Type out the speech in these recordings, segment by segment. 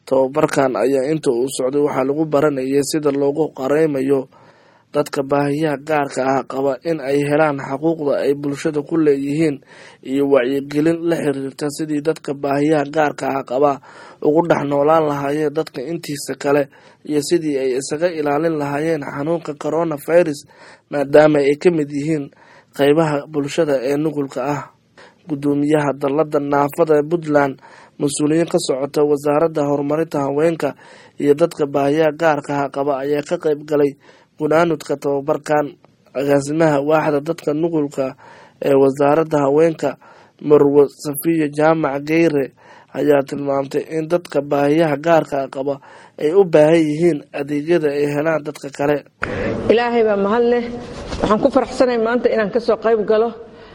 tababarkan ayaa inta uu socday waxaa lagu baranayay sida loogu qareymayo dadka baahiyaha gaarka ah qaba in ay helaan xuquuqda ay bulshada ku leeyihiin iyo wacyigelin la xiriirta sidii dadka baahiyaha gaarka ah qaba ugu dhex noolaan lahaayeen dadka intiisa kale iyo sidii ay isaga ilaalin lahaayeen xanuunka corona virus maadaama ay ka mid yihiin qeybaha bulshada ee nugulka ah gudoomiyaha dalada naafada puntland mas-uuliyiin ka socota wasaaradda horumarinta haweenka iyo dadka baahiyaha gaarka ah qaba ayaa ka qeyb galay gunaanudka tababarkan agaasimaha waaxda dadka nugulka ee wasaaradda haweenka marwo safiya jaamac geyre ayaa tilmaamtay in dadka baahiyaha gaarka qaba ay u baahan yihiin adeegyada ay helaan dadka kale ilaahay baa mahad leh waxaan ku faraxsanay maanta inaan ka soo qayb galo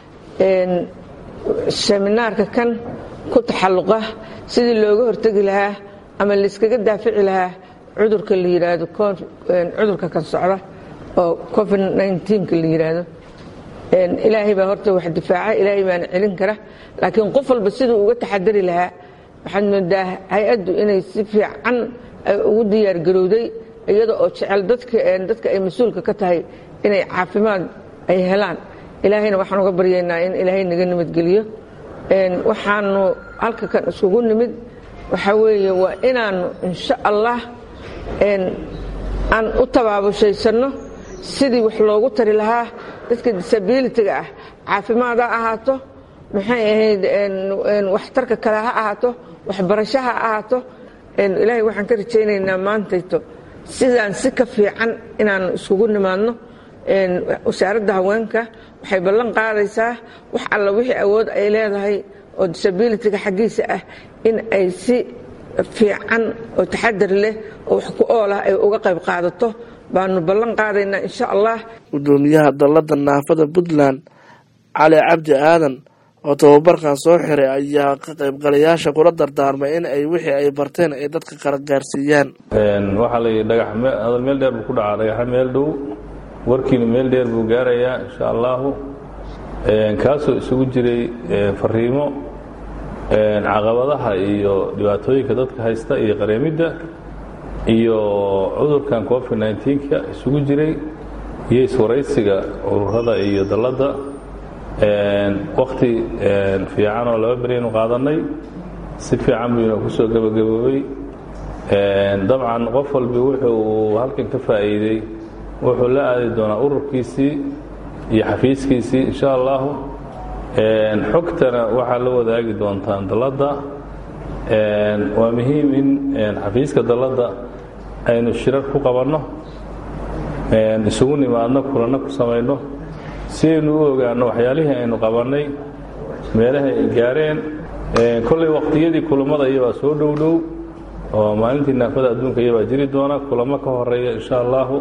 seminaarka kan ku taxalluqa sidii looga hortegi lahaa ama layskaga daafici lahaa cudurka la yidhaahdo cudurka kan socda oo covid nka la yidhaahdo ilaahay baa horta wax difaaca ilaahay baana celin kara laakiin qof walba siduu uga taxadari lahaa waxaad moodaa hay-addu inay si fiican ugu diyaargarowday iyada oo jecel dadka ay mas-uulka ka tahay inay caafimaad ay helaan ilaahayna waxaan uga baryaynaa in ilaahay naga nabadgeliyo waxaanu halka kan iskugu nimid waxaa weeye waa inaannu insha allah aan u tabaabushaysanno sidii wax loogu tari lahaa dadka disabilityga ah caafimaad ha ahaato maxay ahayd waxtarka kale ha ahaato waxbarasho ha ahaato ilaahay waxaan ka rajaynaynaa maantayto sidaan si ka fiican inaannu iskugu nimaadno wasaaradda haweenka waxay ballan qaadaysaa wax alla wixii awood ay leedahay oo disabilityga xaggiisa ah in ay si fiican oo taxadar leh oo wax ku ool ah ay uga qayb qaadato baanu ballan qaadaynaa insha allah gudoomiyaha dalada naafada puntland cali cabdi aadan oo tababarkan soo xiray ayaa ka qaybgalayaasha kula dardaarmay in ay wixii ay barteen ay dadka kala gaarsiiyaan waxaa layidhi dhagax hadal meel dheer buu ku dhacaa dhagaxa meel dhow warkiina meel dheer buu gaarayaa insha allahu kaasoo isugu jiray fariimo caqabadaha iyo dhibaatooyinka dadka haysta iyo qareemidda iyo cudurkan covid nka isugu jiray iyo iswaraysiga ururada iyo dalladda wakti fiican oo laba beryaynu qaadanay si fiican buu inoo kusoo gebagaboobay dabcan qof walbi wuxuu halkan ka faa'iiday wuxuu la aadi doonaa ururkiisii iyo xafiiskiisii insha allahu xogtana waxaa la wadaagi doontaan dalladda waa muhiim in xafiiska dalladda aynu shirar ku qabanno isugu nimaadno kulanno ku samayno si aynu u ogaanno waxyaalihii aynu qabannay meelaha ay gaareen kollay waqtiyadii kulammada iyabaa soo dhow dhow oo maalintii naafada adduunka iyabaa jiri doona kulamo ka horeeya insha allahu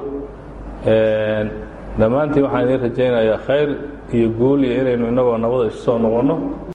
dhammaantiin waxaan idiin rajaynayaa khayr iyo guul iyo inaynu innagoo nabada isu soo noqonno